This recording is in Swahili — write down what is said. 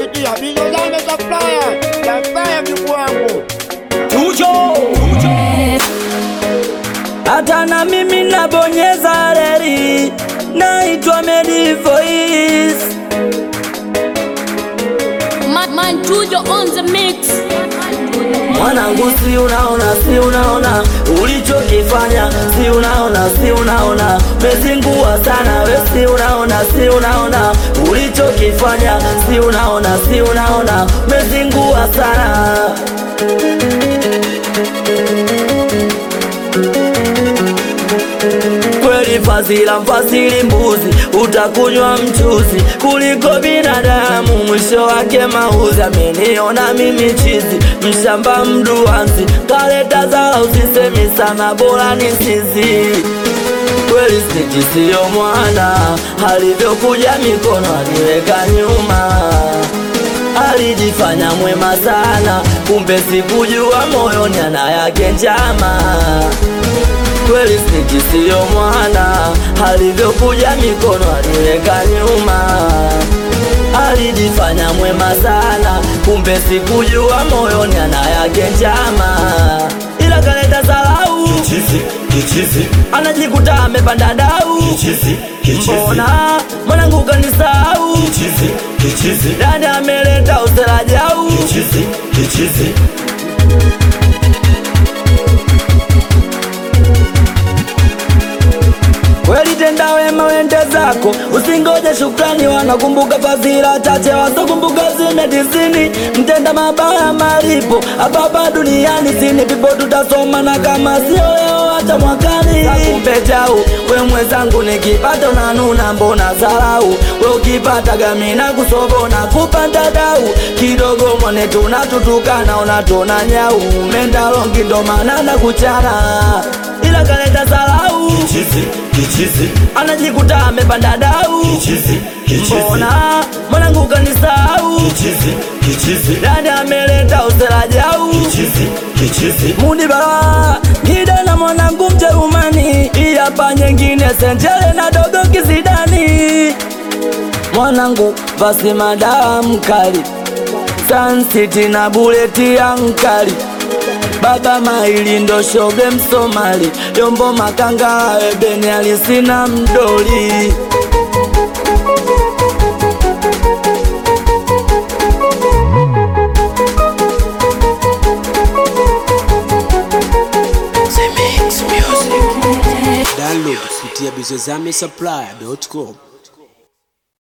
sikia bizo zangu za flyer za flyer mjukuu wangu Tujo hata na mimi nabonyeza reli, naitwa Medi Voice. Man, man Tujo on the mix. Mwanangu, si unaona, si unaona ulichokifanya, si unaona, si unaona mezingua sana we, si unaona, si unaona ulichokifanya, si unaona, si unaona mezingua sana kweli fazila mfasili mbuzi utakunywa mchuzi kuliko binadamu mwisho wake mauzi ameniona mimi chizi mshamba mduanzi kaleta zala usisemi sana bora ni sizi kweli sniki siyo mwana alivyokuja mikono aliweka nyuma alijifanya mwema sana kumbe sikujua moyoni ana yake njama kweli sniki siyo mwana alivyokuja mikono aliweka nyuma alijifanya mwema sana kumbe sikujua moyoni ana yake njama ila kaleta salau Kichizi, kichizi, anajikuta amepanda dau kichizi, kichizi, mbona mwanangu kanisau kichizi, kichizi, dani ameleta userajau kichizi, kichizi. kweli tenda wema wende zako usingoje shukrani wanakumbuka fadhila chache wasokumbuka zime tisini mtenda mabaya malipo hapapa duniani sini pipo tutasoma na kama sio leo hata mwakani kumbe jau we mwenzangu nikipata unanuna mbona zarau we ukipata gamina kusobona kupanda dau kidogo mwane tunatutukana unatona nyau mendalongi ndo maana na kuchana ila kaleta zarau Kichizi, kichizi, anajikuta amepanda dau kichizi, kichizi, mbona mwanangu kanisau kichizi, kichizi, dani ameleta userajau kichizi, kichizi. muni bala ngida na mwanangu mjerumani iyapa nyengine senjele na dogo kizidani mwanangu basi madawa mkali sansiti na buleti ya nkali baba maili ndo shoge msomali yombo makanga ebeni alisina mdoli download kupitia bizozame supply.com